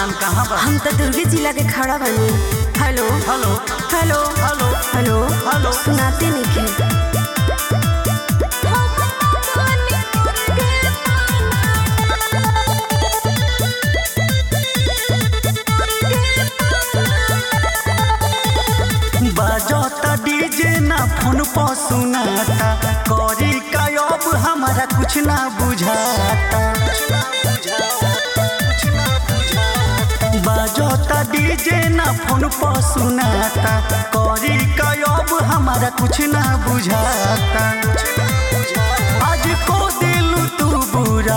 जान कहाँ बा हम तो दुर्गे जिला के खड़ा बनी hello hello hello hello hello hello सुनाते नहीं खे बजता डीजे ना फोन पर सुनाता करी का अब हमारा कुछ ना बुझाता बजता डीजे ना फोन पर सुनाता करी का अब हमारा कुछ ना बुझाता आज को दिलू तू बुरा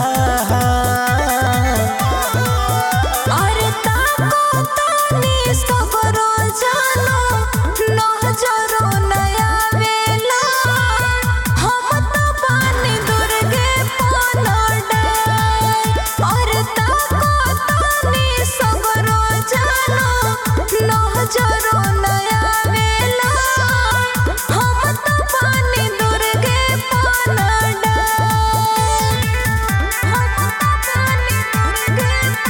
अरे ताको तानी सगरो जानो नजरो नया वेला हम तो पानी दुर्गे पनडे अरे ताको तानी सगरो जानो नजरो नया वेला हम तो पानी दुर्गे पनडे हम तो पानी दुर्गे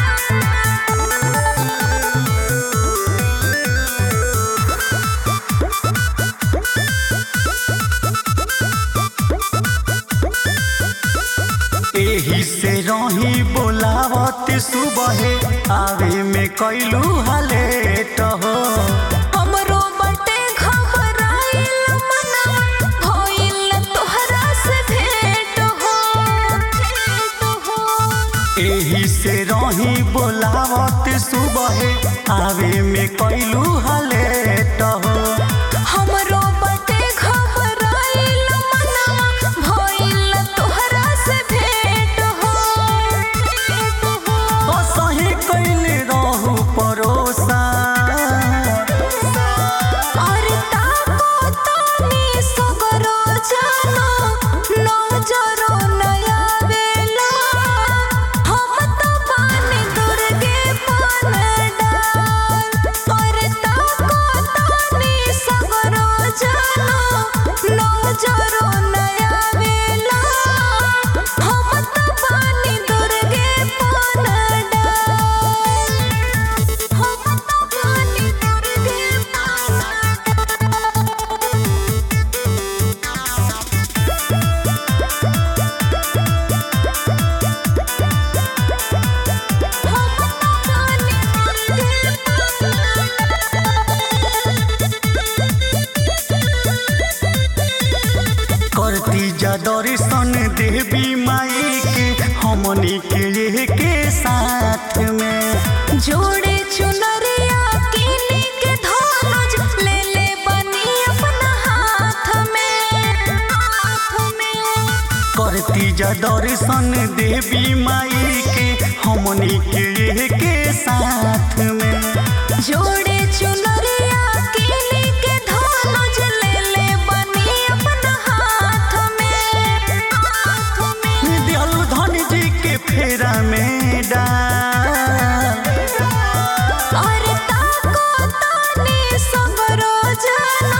एही से रही बोलावत सुबह आवे में कैलू हलेट हो हमरो बटे घबराइल मनवा भइल तोहरा से भेंट हो भेंट हो एही से रही बोलावत सुबह आवे में कैलू हलेट हो हमरो बटे घबराइल मनवा भइल तोहरा से भेंट हो भेंट हो सही कैले रहू परोसा अरे ताको तानी सगरो जानो नजरो नया वेला हम तो पानी दुर्गे पनडाल अरे ताको तानी सगरो जानो नजरो नया वेला हम तो पानी दुर्गे पनडाल हम तो पानी दुर्गे करती जा दर्शन देवी माई के हमनी के के साथ में जोड़े चुनरिया किनी के धनुज ले ले बनी अपना हाथ में हाथ में करती जा दर्शन देवी माई के हमनी के के साथ में जोड़े चुनरिया किनी के धनुज ले ले बनी अपना हाथ में हाथ में दियल धन जी के फेरा में डाल अरे ताको तानी सगरो जानो